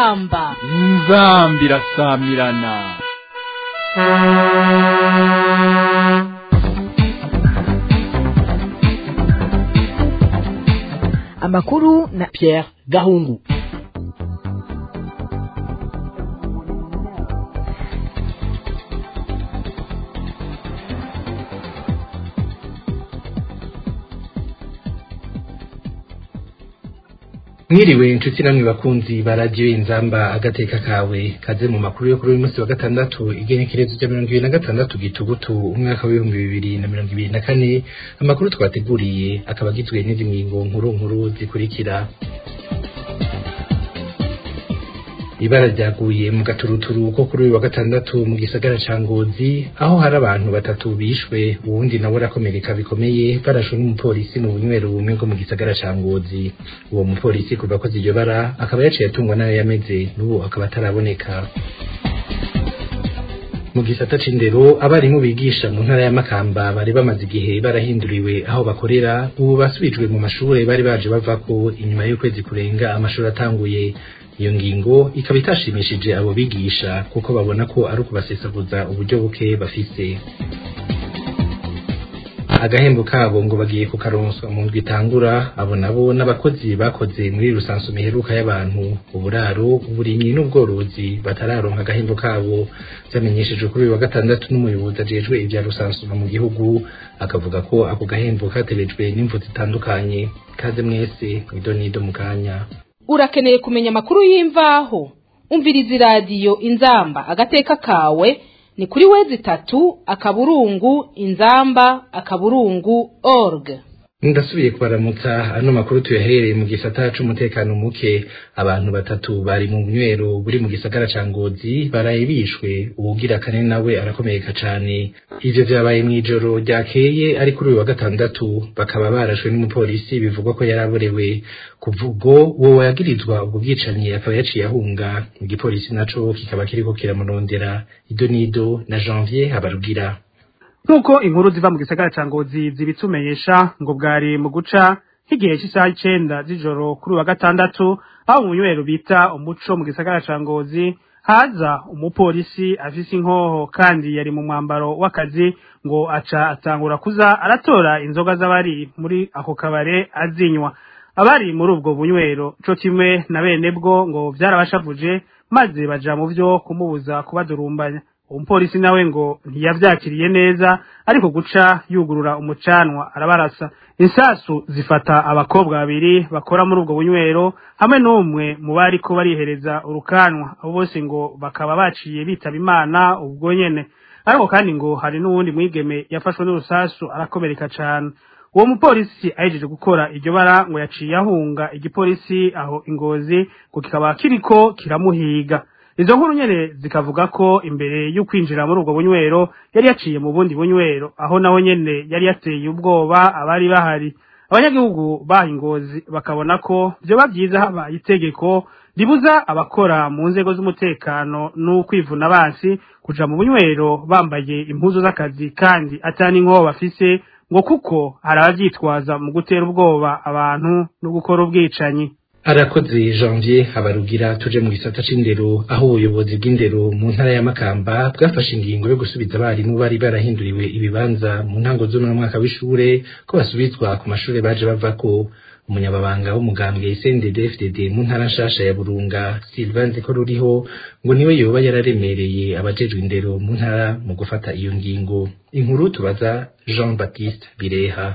inzamba inzambi irasamirana amakuru na Pierre Gahungu mwiriwe inshuti namwe bakunzi ba radiyo inzamba agateka kawe kaze mu makuru yo kuri uyu munsi wa gatandatu igenekerezo rya mirongo ibiri na gatandatu gitugutu umwaka w'ibihumbi bibiri na mirongo ibiri na kane amakuru twateguriye akaba agizwe n'izi ngingo nkuru nkuru zikurikira ibara ryaguye mu gaturuturu ko kuri uyu wa gatandatu mu gisagara ca ngozi aho hari abantu batatu bishwe uwundi nawe arakomereka bikomeye barashwe n'umupolisi mu bunywero bumwe bwo mu gisagara ca ngozi uwo mupolisi kuva akoze iryo bara akaba yaciye atungwa nayo yameze n'ubu akaba ataraboneka mu gisata c'indero abarimu bigisha mu ntara ya Makamba bari bamaze igihe barahinduriwe aho bakorera ubu basubijwe mu mashure bari baje bavako inyuma y'ukwezi kurenga amashuri atanguye iyo ngingo ikaba itashimishije abo bigisha kuko babona ko ari ukubasesaguza uburyo buke bafise agahembo kabo ngo bagiye kukaronswa mu ndwi itangura abo nabo n'abakozi bakoze muri rusansu miheruka y'abantu uburaro uburimyi n'ubworozi batararonka agahembo kabo vyamenyeshejwe kuri uyu wa gatandatu n'umuyobozi ajejwe ivya rusansuma mu gihugu akavuga ko ako gahembo katerejwe n'imvu zitandukanye kaze mwese mwidonido mu kanya urakeneye kumenya amakuru y'imvaho umviriza iradiyo inzamba agateka kawe ni kuri wezi itatu akaburungu inzamba akaburungu org ndasubiye kubaramutsa ano makuru tuyahereye mu gisata c'umutekano muke abantu batatu bari mu nywero buri mu gisagara ca ngozi baraye bishwe uwugira kane nawe arakomereka cane ivyo vyabaye mw'ijoro ryakeye ari kuri uyu wa gatandatu bakaba barashwe n'umupolisi bivugwa ko yaraborewe kuva ubwo uwo yagirizwa ubwo bwicanyi akaba yaciye ahunga igipolisi naco kikaba kiriko kiramurondera ido nido na janvier habarugira nk'uko inkuru ziva mu gisagara ca ngozi zibitumenyesha ngo bwari mu guca nk'igihe cy'isaha icenda z'ijoro kuri wa gatandatu aho mu nywero bita umuco mu gisagara ca ngozi haza umupolisi afise inkoho kandi yari mu mwambaro w'akazi ngo aca atangura kuza aratora inzoga z'abari muri ako kabare azinywa abari muri ubwo bunywero co kimwe na bene bwo ngo vyarabashavuje maze baja mu vyo kumubuza kubadurumbanya umupolisi nawe ngo ntiyavyakiriye neza ariko guca yugurura umucanwa arabarasa insasu zifata abakobwa babiri bakora muri ubwo bunywero hamwe n'umwe mu bariko barihereza urukanwa abo bose ngo bakaba baciye bitaba imana ubwo nyene ariko kandi ngo hari n'uwundi mwigeme yafashwe n'urusasu arakomereka cane uwo mupolisi ahejeje gukora iryo bara ngo yaciye ahunga igipolisi aho ingozi ngo kikaba kiriko kiramuhiga izo nkuru nyene zikavuga ko imbere y'ukwinjira muri ubwo bunywero yari yaciye mu bundi bunywero aho naho nyene yari yateye ubwoba abari bahari abanyagihugu baha ingozi bakabona ko vyoba vyiza habaye itegeko ribuza abakora mu nzego z'umutekano n'ukwivuna abansi kuja mu bunywero bambaye impuzu z'akazi kandi atani inkoho bafise ngo kuko hari abavyitwaza mu gutera ubwoba abantu no gukora ubwicanyi arakoze janvier habarugira tuje mu gisata c'indero aho ubuyobozi bw'indero mu ntara ya makamba bwafashe ingingo yo gusubiza abarimu bari barahinduriwe ibibanza mu ntango z'uno mwaka w'ishure ko basubizwa ku mashure baje bavako umunyababanga w'umugambwe CNDD-FDD mu ntara nshasha ya Burunga Sylvain Zeko ruriho ngo niwe yoba yararemereye abajejwe indero mu ntara mu gufata iyo ngingo inkuru tubaza Jean Baptiste Bireha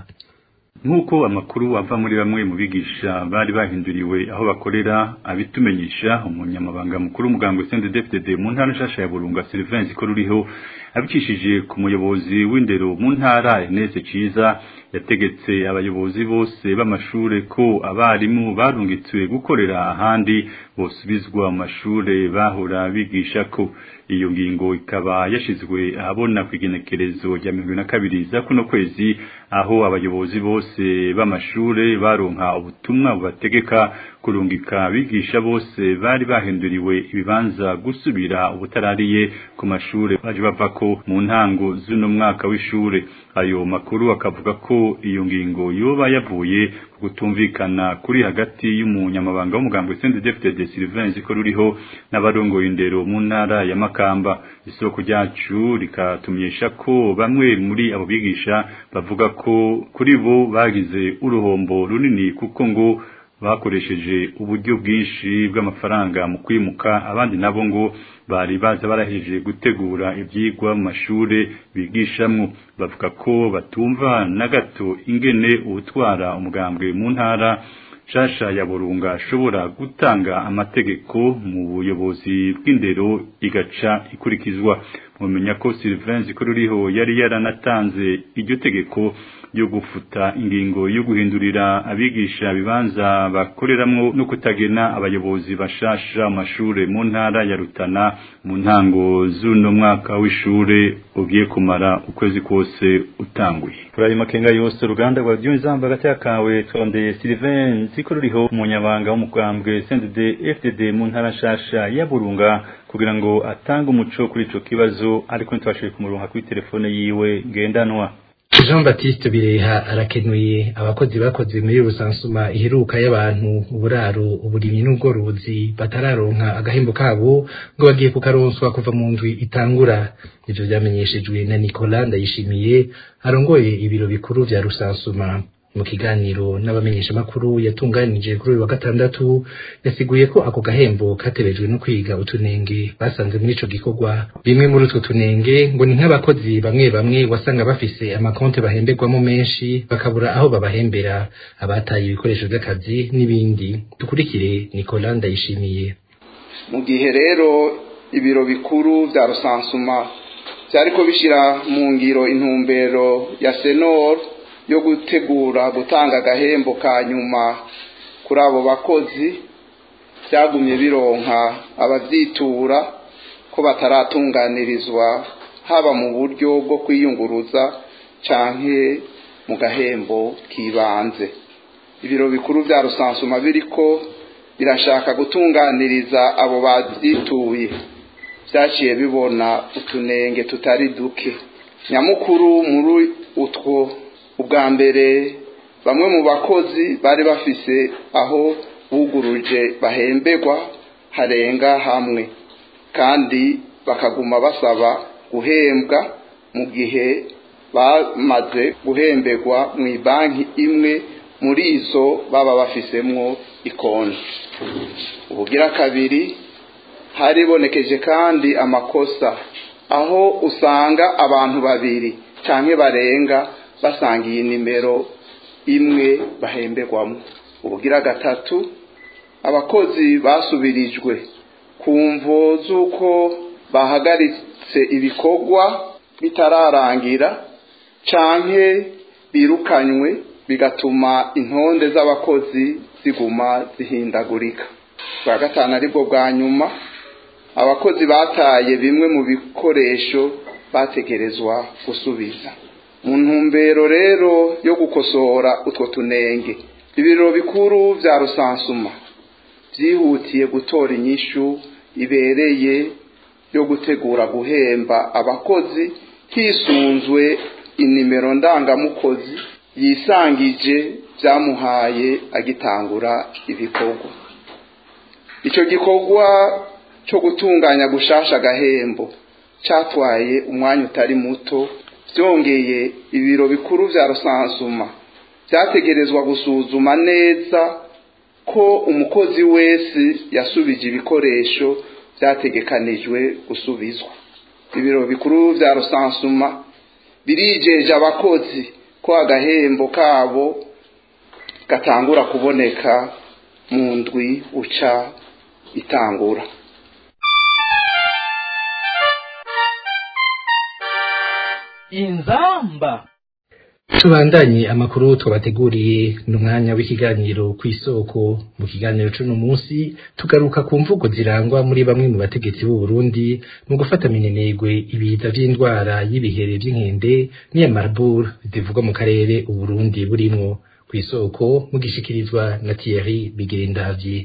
nk'uko amakuru ava muri bamwe mu bigisha bari bahinduriwe aho bakorera abitumenyesha umunyamabanga mukuru w'umuganga Sende DFDD mu ntara nshasha ya Burunga Sylvain ko ruriho abicishije ku muyobozi w'indero mu ntara Ernest Ciza yategetse abayobozi bose b'amashure ko abarimu barungitswe gukorera ahandi bosubizwa mu mashure bahora bigisha ko iyo ngingo ikaba yashizwe ahabona ku igenekerezo rya mirongo na kabiri za kuno kwezi aho abayobozi bose b'amashure baronka ubutumwa bubategeka kurungika abigisha bose bari bahinduriwe ibibanza gusubira ubutarariye ku mashure baje bavako mu ntango z'uno mwaka w'ishure ayo makuru akavuga ko ko iyo ngingo yoba yavuye ku kutumvikana kuri hagati y'umunyamabanga w'umugambwe CNDD-FDD Sylvain Ziko ruriho n'abarongoye indero mu ntara ya Makamba isoko ryacu rikatumenyesha ko bamwe muri abo bigisha bavuga ko kuri bo bagize uruhombo runini kuko ngo bakoresheje uburyo bwinshi bw'amafaranga mu kwimuka abandi nabo ngo bari baza baraheje gutegura ibyigwa mu mashure bigishamwo bavuga ko batumva na gato ingene ubutwara umugambwe mu ntara shasha ya burunga ashobora gutanga amategeko mu buyobozi bw'indero igaca ikurikizwa mumenya ko Sylvain Zikoruriho yari yaranatanze iryo tegeko yo gufuta ingingo yo guhindurira abigisha bibanza bakoreramwo no kutagena abayobozi bashasha amashure mu ntara ya Rutana mu ntango z'uno mwaka w'ishure ugiye kumara ukwezi kose utanguye kuri makenga yose uruganda rwa Byunzamba gatya kawe twondeye Sylvain Zikoruriho umunyabanga w'umugambwe CNDD FDD mu ntara shasha ya Burunga kugira ngo atange umuco kuri ico kibazo ariko ntitwashoboye kumuronka kuri telefone yiwe ngendanwa Jean Baptiste Bireha arakenuye abakozi bakoze muri rusansuma iheruka y'abantu uburaro uburimyi n'ubworozi batararonka agahembo kabo ngo bagiye kukaronswa kuva mu ndwi itangura ivyo vyamenyeshejwe na Nicolas Ndayishimiye arongoye ibiro bikuru vya rusansuma mu kiganiro n'abamenyesha makuru yatunganije kuri uyu wa gatandatu yasiguye ko ako gahembo katebejwe no kwiga utunenge basanze muri ico gikorwa bimwe muri utwo tunenge ngo ni nk'abakozi bamwe bamwe wasanga bafise amakonte bahemberwamo menshi bakabura aho babahembera abataye ibikoresho vy'akazi n'ibindi dukurikire Nicolas Ndayishimiye mu gihe rero ibiro bikuru vya rusansuma vyariko bishira mu ngiro intumbero ya senor yo gutegura gutanga agahembo ka nyuma kuri abo bakozi byagumye bironka abavyitura ko bataratunganirizwa haba mu buryo bwo kwiyunguruza canke mu gahembo k'ibanze ibiro bikuru vya rusansuma biriko birashaka gutunganiriza abo bavyituye vyaciye bibona utunenge tutari duke nyamukuru muri utwo ubwa mbere bamwe mu bakozi bari bafise aho buguruje bahemberwa harenga hamwe kandi bakaguma basaba guhembwa mu gihe bamaze guhemberwa mu banki imwe muri izo baba bafisemwo ikonti ubugira kabiri haribonekeje kandi amakosa aho usanga abantu babiri canke barenga basangiye nimero imwe bahemberwamo ubugira gatatu abakozi basubirijwe ku mvo z'uko bahagaritse ibikorwa bitararangira canke birukanywe bigatuma intonde z'abakozi ziguma zihindagurika bwa gatanu aribwo bwa nyuma abakozi bataye bimwe mu bikoresho bategerezwa gusubiza mu ntumbero rero yo gukosora utwo tunenge ibiro bikuru vya rusansuma vyihutiye gutora inyishu ibereye yo gutegura guhemba abakozi hisunzwe inimero ndangamukozi yisangije vyamuhaye agitangura ibikorwa ico gikorwa co gutunganya gushasha agahembo catwaye umwanya utari muto byongeye ibiro bikuru vya rusansuma vyategerezwa gusuzuma neza ko umukozi wese yasubije ibikoresho vyategekanijwe gusubizwa ibiro bikuru vya rusansuma birijeje abakozi ko agahembo kabo gatangura kuboneka mu ndwi uca itangura inzamba tubandanye amakuru twabateguriye n'umwanya w'ikiganiro ku isoko mu kiganiro c'uno munsi tugaruka ku mvugo zirangwa muri bamwe mu bategetsi b'u Burundi mu gufata minenegwe ibiza vy'indwara y'ibihere vy'inkende n'iya Marburg zivugwa mu karere u Burundi burimwo ku isoko mugishikirizwa na Thierry Bigendavye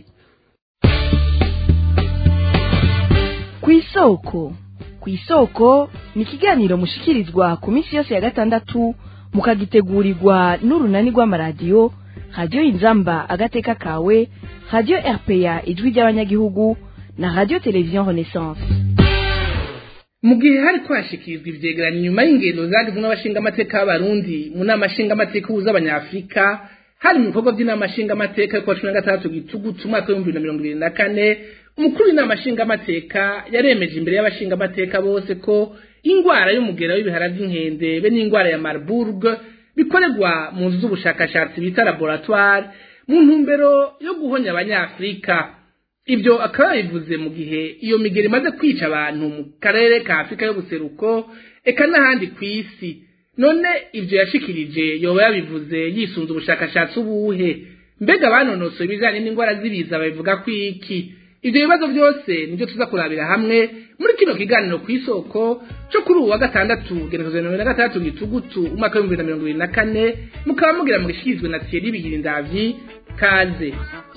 ku isoko ku isoko ni ikiganiro mushikirizwa ku minsi yose ya gatandatu mukagitegurirwa n'urunani rw'amaradiyo radiyo inzamba agateka kawe radiyo rpa ijwi ry'abanyagihugu na radiyo televiziyo renaissance mu gihe hari kwashikirizwa ivyegeranyo nyuma y'ingendo zagizwe n'abashingamateka b'abarundi mu nama nshingamateka uhuza abanyafurika hari mu bikorwa by'inama nshingamateka yo kuwa cumi na gatandatu gitugutu umwaka w'ibihumbi bibiri na mirongo ibiri na kane umukuru w'inama nshingamateka yaremeje imbere y'abashingamateka bose ko ingwara y'umugera w'ibihara by'inkende be n'ingwara ya marburg bikorerwa mu nzu z'ubushakashatsi bita laboratoire mu ntumbero yo guhonya abanyafurika ibyo akaba yabivuze mu gihe iyo migero imaze kwica abantu mu karere ka afurika y'ubuseruko eka n'ahandi ku isi none ibyo yashikirije yoba yabivuze yisunze ubushakashatsi ubuhe mbega banonosoye ibijyanye n'indwara z'ibiza babivuga ko iki ibyo bibazo byose nibyo tuza kurabira hamwe muri kino kiganiro ku isoko cyo kuri ubu wa gatandatu genekerezo mirongo na gatandatu gitugutu umwaka w'ibihumbi bibiri na mirongo ibiri na kane mukaba mugira mu gishyizwe na thierry bigirindavyi kaze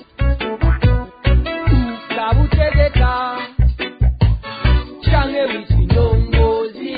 ukabutegeka canke witwa indongozi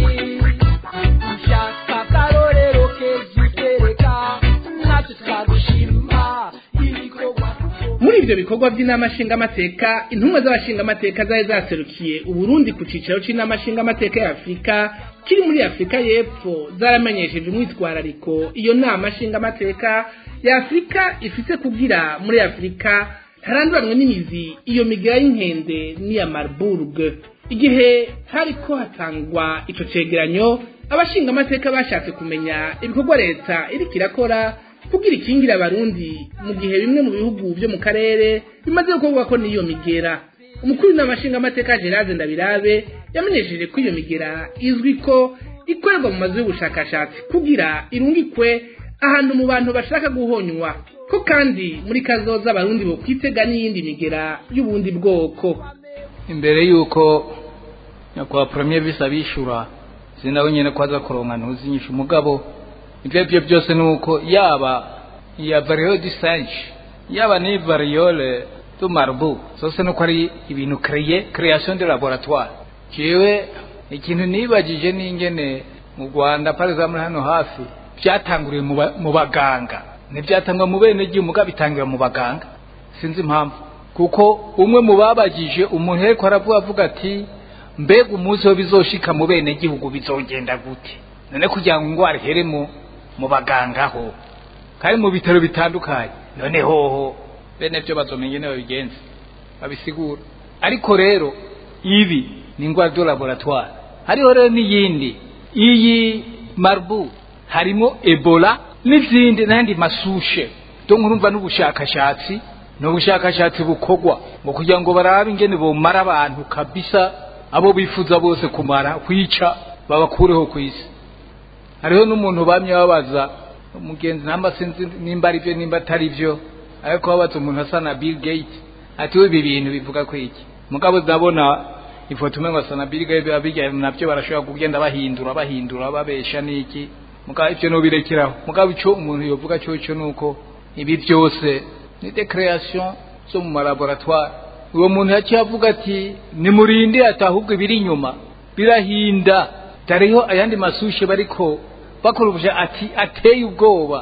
ushaka akarorero keza utereka natwe twagushima ibikorwa muri ibyo bikorwa by'inama nshingamateka intumwa z'abashingamateka zari zaserukiye uburundi ku cicaro c'inama nshingamateka ya afurika kiri muri afurika y'epfo zaramenyesheje umwitwarariko iyo nama nshingamateka ya afurika ifise kugira muri afurika haranduranwe n'imizi iyo migera y'inkende n'iya marburg igihe hariko hatangwa ico cegeranyo abashingamateka bashatse kumenya ibikorwa leta iriko irakora kugira ikingira abarundi mu gihe bimwe mu bihugu byo mu karere bimaze gukorwa ko n'iyo migera umukuru w'amashingamateka gerard ndabirabe yamenyesheje ko iyo migera izwi ko ikorerwa mu mazu y'ubushakashatsi kugira irungikwe ahantu mu bantu bashaka guhonywa ko kandi muri kazoza abarundi bo kwitega n'iyindi migera y'ubundi bwoko imbere y'uko nyakubahwa premier visi abishura sinawe nyine ko aza kuronka ntuzinyisha umugabo ibyo byo byose ni uko yaba iya variole du singe yaba n'iyi variole du marbu zose ni uko ari ibintu kreye création de laboratoire jewe ikintu nibagije n'ingene mu rwanda par exemple hano hafi byatanguriye mu ba- mu baganga ntibyatangwa mu bene gihugu mugabo bitangira mu baganga sinzi impamvu kuko umwe mu babagije umuntu ariko aravuga avuga ati mbega umunsi wo bizoshika mu bene gihugu bizogenda gute none kugira ngo ingwara ihere mu mu baganga ho kandi mu bitaro bitandukanye none hoho bene byo bazomenya niba bigenze babisigura ariko rero ibi ni ingwara de laboratoire hariho rero n'iyindi iyi marbu harimo ebola n'izindi n'andi masushe donc urumva n'ubushakashatsi ni ubushakashatsi bukorwa ngo kugira ngo barabe ingene bomara abantu kabisa abo bifuza bose kumara kwica babakureho ku isi hariho n'umuntu bamye babaza umugenzi namba sinzi nimba ari byo nimba atari byo ariko babaza umuntu asa na Bill Gates ati we ibi bintu bivuga ko iki mugabo ndabona ifoto umwe asa na Bill Gates abijya nabyo barashobora kugenda bahindura bahindura babesha niki mugabo ibyo no birekeraho mugabo icyo umuntu yovuga cyo cyo nuko ibi byose ni de création zo mu laboratoire uwo muntu yaciye avuga ati nimurinde atahubwo ibiri inyuma birahinda tariho ayandi masushe bariko bakora ubusha ati ateye ubwoba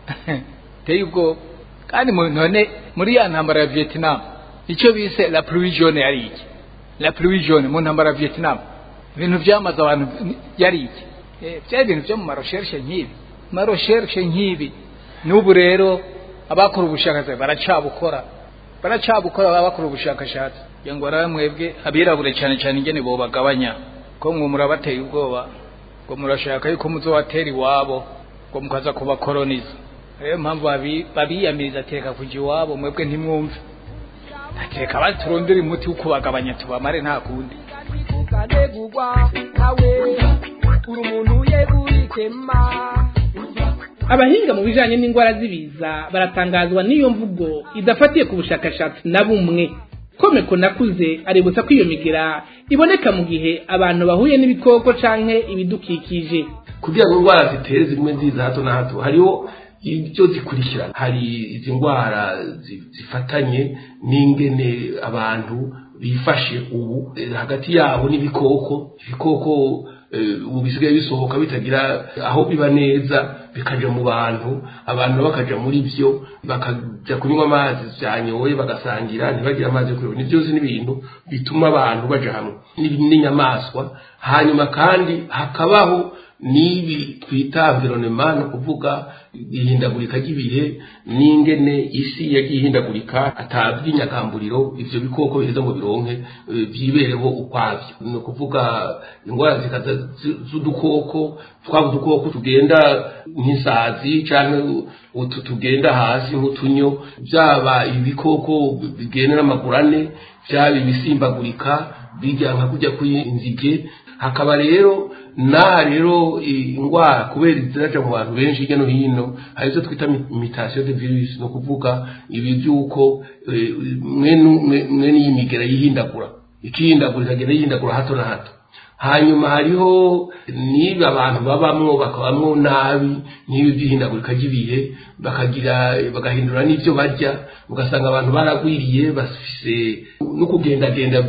ateye ubwoba kandi mu- none muri ya ntambara ya Vietnam icyo bise la pluie jaune yari iki la pluie jaune mu ntambara ya Vietnam ibintu byamaze abantu ni- yari iki Eh, byari ibintu byo mu maroshershe nk'ibi maroshershe nk'ibi n'ubu rero abakora ubushakashatsi baracabukora baracabukora baba bakora ubushakashatsi kugira ngo barabe mwebwe abirabure cyane cyane ingene bo bagabanya ko mwe murabateye ubwoba ngo murashaka yuko muzobatera iwabo ngo mukaza kubakoroniza rero mpamvu babi- babiyamiriza ateka kuja iwabo mwebwe ntimwumve ateka baturondera umuti wo kubagabanya tubamare nta kundi ukanegurwa nawe uri umuntu yegurikema abahinga mu bijanye n'indwara z'ibiza baratangazwa n'iyo mvugo idafatiye ku bushakashatsi na bumwe komeko nakuze aributsa ko iyo migera iboneka mu gihe abantu bahuye n'ibikoko canke ibidukikije kugira ngo indwara zitere zimwe nziza hato na hato hariho ibyo zikurikirana hari izi ndwara zi- zifatanye n'ingene abantu bifashe ubu eh, hagati yabo n'ibikoko ibikoko ubu bisigaye bisohoka bitagira aho biba neza bikaja mu bantu abantu bakaja muri byo bakaja kunywa amazi byanyoye bagasangira ntibagire amazi yo kunywa ni byose n'ibintu bituma abantu baja hamwe n'inyamaswa hanyuma kandi hakabaho n'ibi twita environnement ni ukuvuga ihindagurika ry'ibihe n'ingene isi yagiye ihindagurika ataby'inyagamburiro ivyo bikoko biheza ngo bironke vyibereho ukwavyo ni ukuvuga indwara zikaza z'udukoko twaba udukoko tugenda nk'isazi canke utu tugenda hasi nk'utunyo byaba ibikoko bigenda n'amaguru ane byaba ibisimbagurika bijya nka kujya kw'inzige hakaba rero naha rero indwara kubera ziraja mu bantu benshi hirya no hino hari izo twita imitation de virus ni ukuvuga ibi by'uko mwene iyi migera yihindagura ikihindagura ikagenda yihindagura hato na hato hanyuma hariho niba abantu babamwo bakabamwo nabi n'ibi by'ihindagurika ry'ibihe bakagira bagahindura n'ibyo barya ugasanga abantu baragwiriye bafise no kugendagenda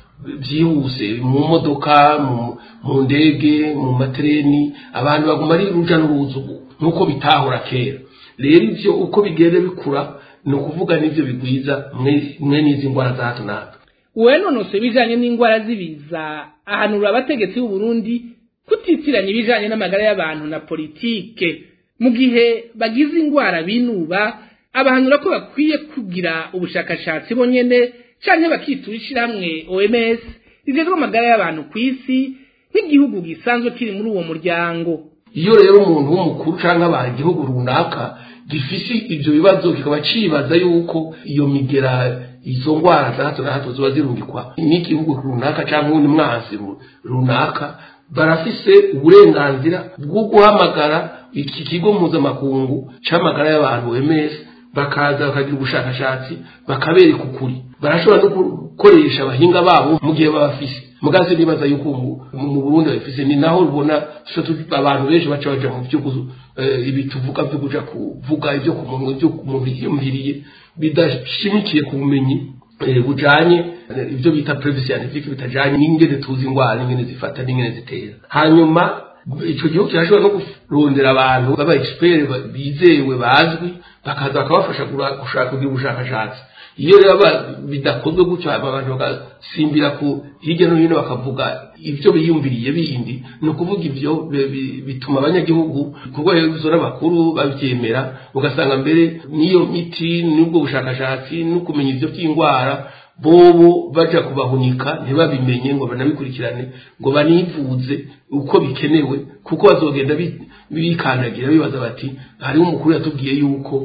byihuse mu modoka mu ndege mu matereni abantu baguma ari uruja n'uruza nk'uko bitahora kera rero ibyo uko bigenda bikura ni ukuvuga n'ibyo bigwiza mwe n'izi ndwara za hato na hato uwenonose ibijanye n'indwara z'ibiza ahanura abategetsi b'u Burundi kutitiranya ibijanye n'amagara y'abantu na politike mu gihe bagize indwara binuba abahanura ko bakwiye kugira ubushakashatsi bonyene canke bakitura ishirahamwe OMS rijejwe amagara y'abantu ku isi nk'igihugu gisanzwe kiri muri uwo muryango iyo rero umuntu w'umukuru canke abaha igihugu runaka gifise ivyo bibazo kikaba cibaza yuko iyo migera izo ndwara za hato na hato ziba zirungikwa n'igihugu runaka cyangwa uwundi mwansi runaka barafise uburenganzira bwo guhamagara iki kigo mpuzamakungu c'amagara y'abantu OMS bakaza bakagira ubushakashatsi bakabereka ukuri barashobora no gukoresha abahinga babo mu gihe babafise mugaze nibaza yuko mu Burundi babifise ni naho rubona abantu benshi baca baja mu byo ibi tuvuga byo kuja kuvuga ibyo ku muntu ibyo ku muntu yiyumviriye bidashimikiye ku bumenyi bujanye ibyo bita previous scientific bitajanye n'ingene tuzi indwara n'ingene zifata n'ingene zitera hanyuma ico gihugu kirashobora no kurondera abantu baba expert bizewe bazwi bakaza bakabafasha gushaka kugira ubushakashatsi iyo rero bidakozwe gutyo abantu bagasimbira ku hirya no hino bakavuga ibyo biyumviriye bindi ni ukuvuga ibyo bituma abanyagihugu kuko izo n'abakuru babyemera ugasanga mbere n'iyo miti n'ubwo bushakashatsi no kumenya ibyo by'indwara bobo baja kubahunika ntibabimenye ngo banabikurikirane ngo banivuze uko bikenewe kuko bazogenda bikandagira bibaza bati hariho umukuru yatubwiye yuko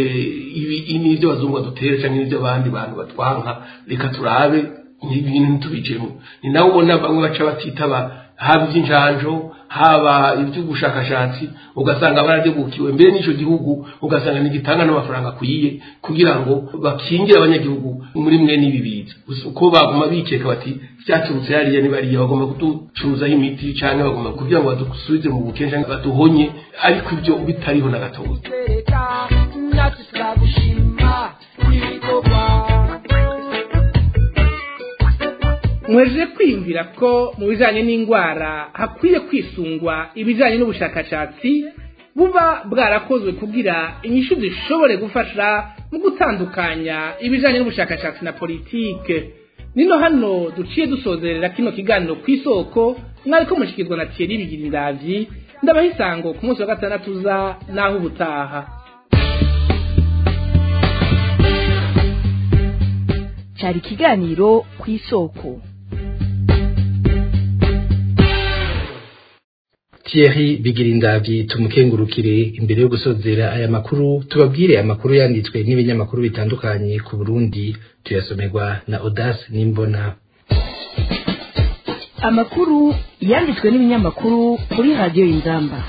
ibi n'ibyo bazungu badutera cyangwa n'ibyo abandi bantu batwanka reka turabe ibintu ntitubicemo ni nawe ubona bamwe baca batitaba haba iby'injanjo haba iby'ubushakashatsi ugasanga baradegukiwe mbere n'icyo gihugu ugasanga ntigitanga n'amafaranga akwiye kugira ngo bakingire abanyagihugu muri mwe n'ibi biza uko baguma bikeka bati byaturutse hariya nibariya bagomba kuducuruzaho imiti cyangwa bagomba kugira ngo badusubize mu bukene cyangwa baduhonye ariko ibyo bitariho na gatoya natwe turagushima ibikorwa mweje kwiyumvira ko mu bijanye n'indwara hakwiye kwisungwa ibijanye n'ubushakashatsi buba bwarakozwe kugira inyishu zishobore gufasha mu gutandukanya ibijanye n'ubushakashatsi na politike nino hano duciye dusozerera kino kiganiro ku isoko mwariko mushikirwa na Thierry Bigirindavyi ndabaha isango ku munsi wa gatandatu uza naho ubutaha cyari ikiganiro ku isoko Thierry Bigirindavyi tumukengurukire imbere yo gusozera aya makuru tubabwire amakuru yanditswe n'ibinyamakuru bitandukanye ku Burundi tuyasomerwa na Audace Nimbona amakuru yanditswe n'ibinyamakuru kuri radiyo y'inzamba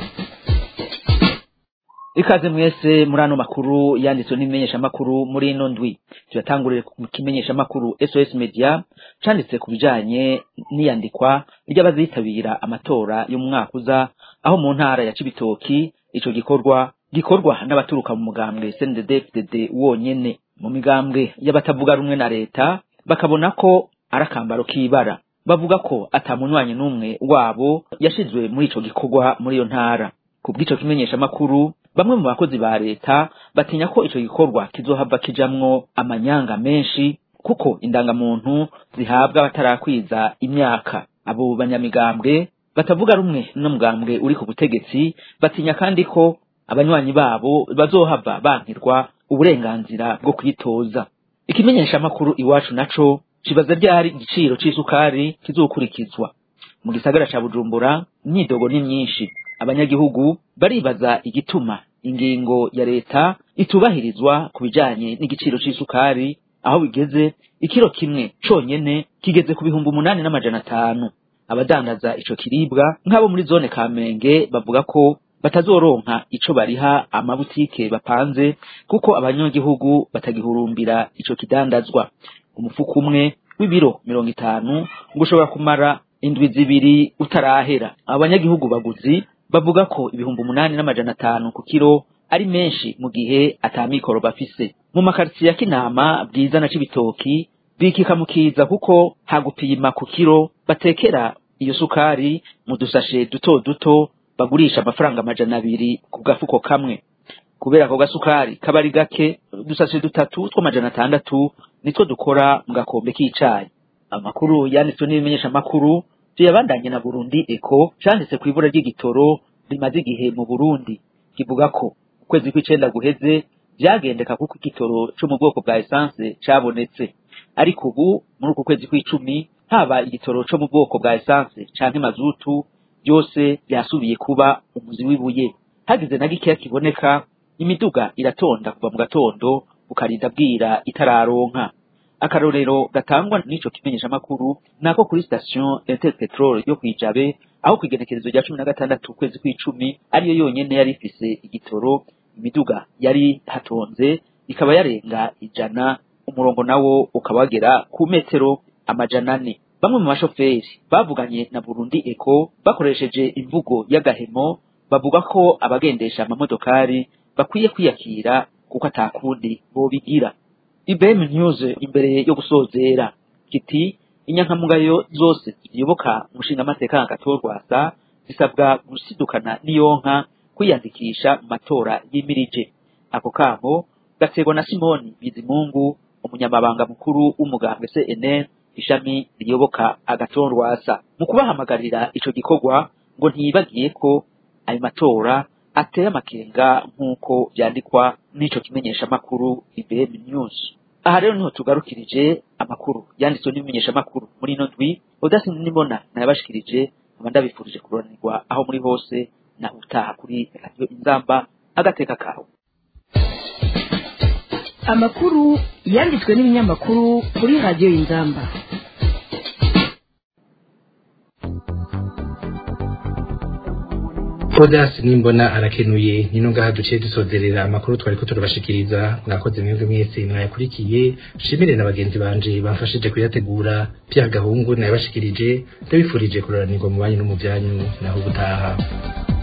ikaze mwese muri ano makuru yanditswe n'ibimenyeshamakuru muri ino ndwi tuyatangurire ku kimenyeshamakuru sos media canditse ku bijanye n'iyandikwa ry'abazitabira amatora y'umwaka uza aho mu ntara ya cibitoki ico gikorwa gikorwa n'abaturuka mu mugambwe cndd wonyene mu migambwe y'abatavuga rumwe na leta bakabona ko ari akambaro k'ibara bavuga ko ata munywanyi n'umwe wabo yashizwe muri ico gikorwa muri iyo ntara ku bw'ico kimenyeshamakuru bamwe mu bakozi ba leta batinya ko ico gikorwa kizohava kijamwo amanyanga menshi kuko indangamuntu zihabwa batarakwiza imyaka abo banyamigambwe batavuga rumwe n'umugambwe uri ku butegetsi batinya kandi ko abanywanyi babo bazohava bankirwa uburenganzira bwo kwitoza ikimenyeshamakuru iwacu naco kibaza ryari igiciro c'isukari kizokurikizwa mu gisagara ca bujumbura imyidogo ni myinshi abanyagihugu baribaza igituma ingingo ya leta itubahirizwa ku bijanye n'igiciro c'isukari aho bigeze ikiro kimwe conyene kigeze ku bihumbi umunani n'amajana atanu abadandaza ico kiribwa nk'abo muri zone kamenge bavuga ko batazoronka ico bariha amabutike bapanze kuko abanyagihugu batagihurumbira ico kidandazwa umufuko umwe w'ibiro mirongo itanu ngo ushobora kumara indwi zibiri utarahera abanyagihugu baguzi bavuga ko ibihumbi umunani n'amajana atanu ku kiro ari menshi mu gihe atamikoro bafise mu makaritsiye ya kinama bwiza na cibitoki bikikamukiza kuko hagupima ku kiro batekera iyo sukari mu dusashe duto duto bagurisha amafaranga amajana abiri ku gafuko kamwe kubera ako gasukari kaba ari gake udusashe dutatu tw'amajana atandatu nitwo dukora mu gakombe k'icayi amakuru yanditswe n'ibimenyeshamakuru tuyabandanye na burundi eko canditse ku ibura ry'igitoro rimaze igihe mu burundi kivuga ko ukwezi kw'icenda guheze vyagendeka kuko igitoro co mu bwoko bwa esanse cabonetse ariko ubu muri uku kwezi kw'icumi haba igitoro co mu bwoko bwa esanse canke mazutu byose byasubiye kuba umuzi w'ibuye hagize na gikeya kiboneka imiduga iratonda kuva mu gatondo ukarinda bwira itararonka akarorero gatangwa n'ico kimenyeshamakuru nako kuri station Inter Petrol yo kwijabe aho kwigenekerezo rya cumi na gatandatu ukwezi kw'icumi ariyo yonyene yari ifise igitoro imiduga yari hatonze ikaba yarenga ijana umurongo nawo ukaba wagera ku metero amajana ane bamwe mu bashoferi bavuganye na Burundi Eco bakoresheje imvugo y'agahemo bavuga ko abagendesha amamodokari bakwiye kwiyakira kuko atakundi bobigira IBM News imbere yo gusozera kiti inyankamugayo zose ziyoboka umushinga amateka agatorwasa zisabwa gusidukana n'iyonka kwiyandikisha mu matora y'imirije ako kamo gaterwa na Simoni Bizimungu umunyamabanga mukuru w'umugambwe CNL ishami riyoboka agatorwasa mu kubahamagarira ico gikorwa ngo ntiyibagiye ko ayo matora ateye amakenga nk'uko vyandikwa n'ico kimenyeshamakuru IBM News aha rero niho tugarukirije amakuru yanditswe n'ibimenyeshamakuru muri ino ndwi udasi nibona nayabashikirije nkaba ndabifurije kuroranirwa aho muri hose na utaha kuri radiyo inzamba agateka kawe amakuru yanditswe n'ibinyamakuru kuri radiyo inzamba Odas nimbona arakenuye nino ngaha duciye dusozerera amakuru twari ko turabashikiriza mwakoze mwebwe mwese mwayakurikiye shimire na bagenzi banje bamfashije kuyategura Pierre Gahungu nayabashikirije ndabifurije kuroranirwa mu banyu no mu byanyu naho gutaha